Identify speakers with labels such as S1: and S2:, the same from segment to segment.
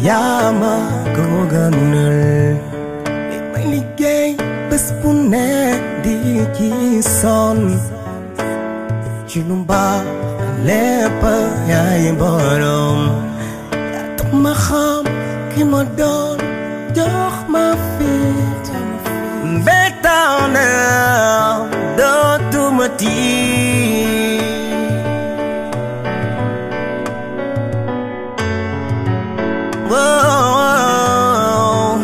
S1: yaa ma ko gënal li may liggéey bés bu ne di ci sonn ci lu baax lépp yaay borom yaa tax ma xam ki ma doon jox ma fit mbetaw na dootuma tiit Wow.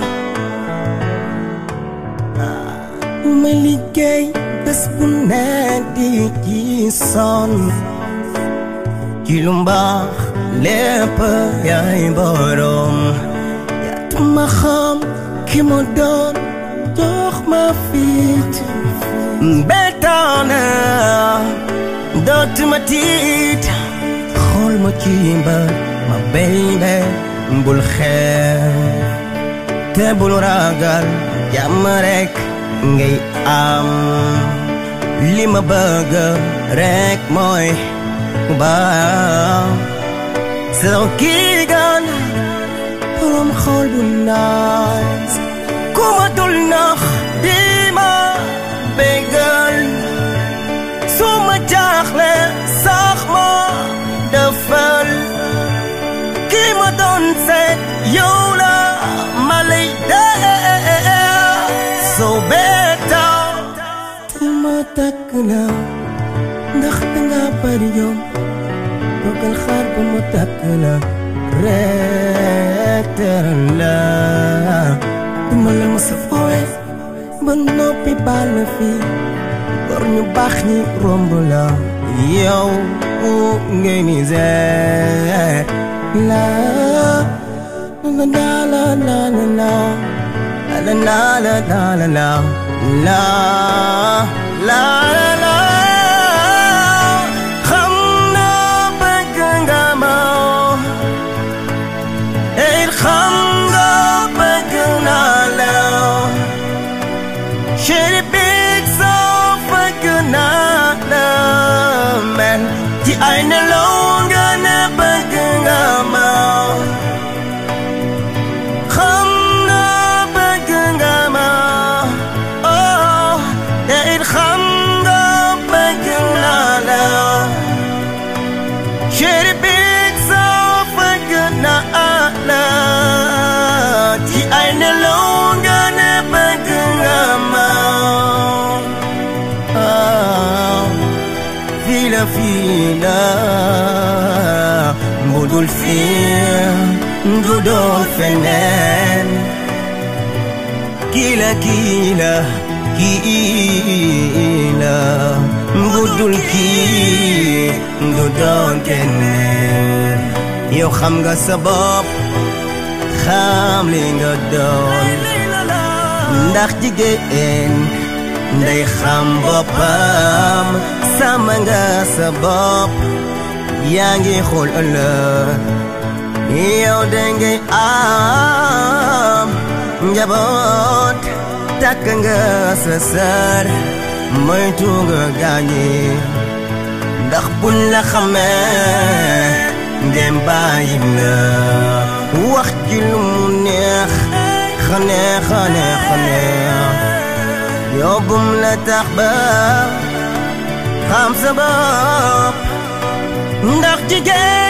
S1: ma liggéey bés bu ne di ci sonn ci lu mbaax lépp yaay borom yaa tax ma xam ki ma doon jox ma fit mbetaana dootuma tiit xool ma ci mbër ma baby bul xeeb te bul ragal jàmm rek ngay am li ma bëgg rek mooy baax soo kii gan borom xool bu naas ku ma dul nax di ma bégal su ma jaaxle sax ma defal kii ma doon seet yow la ma lay dee soo beetoo te ma takk la ndax danga bari yow toogal xaar ba ma takk la rek teral la duma la ma sa foowe ba noppi baal la fii war ñu baax ñi romb la yow ngay ni seet la la la la la la la la la la la la la la la la la xam naa bëgg nga ma it xam nga bëgg naa la chéri big soo bëgg naa la man ci ay nelaw nga ne bëgg nga ma xam naa bëgg nga ma oh te it xam nga bëgg naa la chéri big soo bëgg naa la ci ay nelaw nga ne bëgg nga ma oh fii la fii la budul fii du doon feneen kii la kii la kii la budul kii du doon keneen yow xam nga sa bopp xam li nga doon ndax jigéen nday xam boppam sàmm nga sa bopp yaa ngi xool ëllëg yow dangay am njaboot takk nga sa sër moytu nga gaañi ndax buñ la xamee ndem bàyyi la wax ji lu mu neex xane xane xane yow bum la tax ba xam sa bopp ndax jigéen